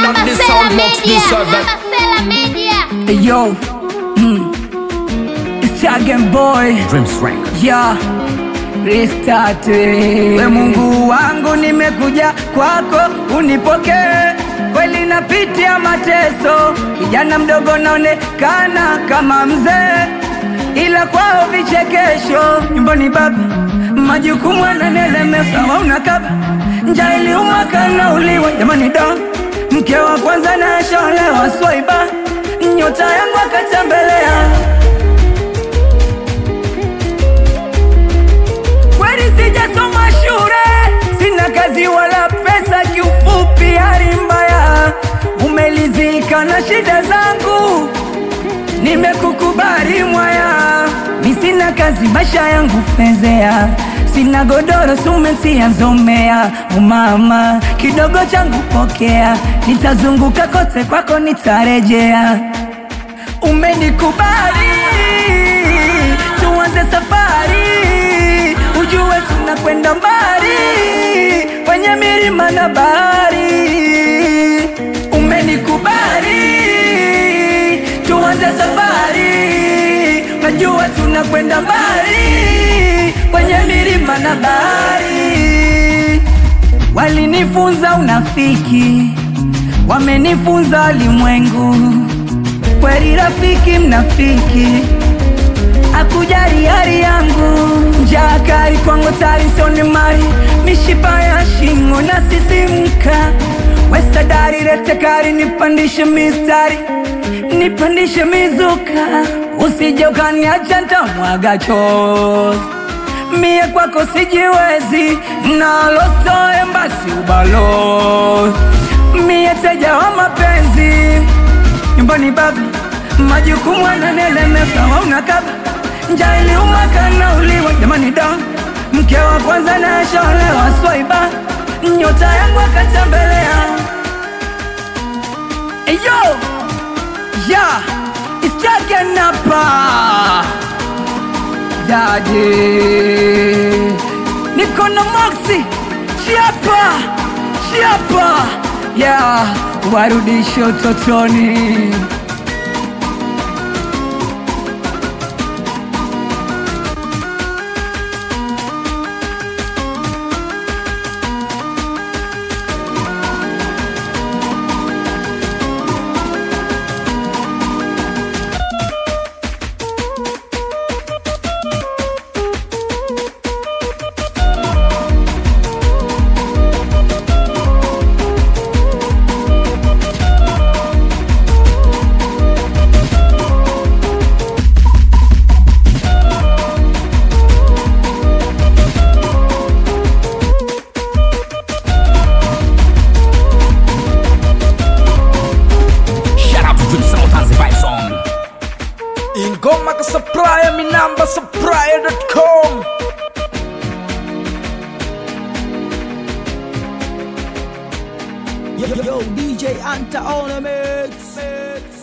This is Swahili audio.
Download this sound box this server. Hey, yo, mm. it's Chagen Boy, Dreams Rank. yeah, restart. We Mungu wangu, nimekuja kwako unipokee. Kweli napitia mateso, kijana mdogo naonekana kama mzee, ila kwao vichekesho. Nyumbani baba, majukumu ananelemesa, wauna kaba njaa iliuma kanauliwa. Jamani da, mke wa kwanza nasholewa swaiba, nyota yangu akatembelea kweli sijasoma shule, sina kazi wala pesa, kiufupi hali mbaya. Umelizika na shida zangu, nimekukubali mwaya. Mi sina kazi, maisha yangu fezea, sina godoro, sumetia zomea. Umama kidogo changu pokea, nitazunguka kote kwako, nitarejea. Umenikubali, tuanze safari, ujue tunakwenda mbali kwenye milima na bahari. Umenikubali, tuanze safari, najua tunakwenda mbali kwenye milima na bahari. Walinifunza unafiki, wamenifunza walimwengu kweli rafiki mnafiki akujali hali yangu njaa kali kwangu tarisoni mali mishipa ya shingo na sisimka wesadari lete kari nipandishe mistari nipandishe mizuka usije ukaniacha ntamwaga chozi mie kwako sijiwezi nalostoe mbasi ubalozi mie teja wa mapenzi nyumbani baba majukumu ananelemesa wauna kaba njaa iliuma kanauliwa jamani da mke wa kwanza nasholewa swaiba nyota yangu akatembelea eyo ya ichakenapa dadi niko na moksi chiapa chiapa ya warudishe utotoni Shout out to Dream Sound and the Vibe Song. ingoma ka supplier mi namba supplier.com Yo, yo, DJ Anta on a mix.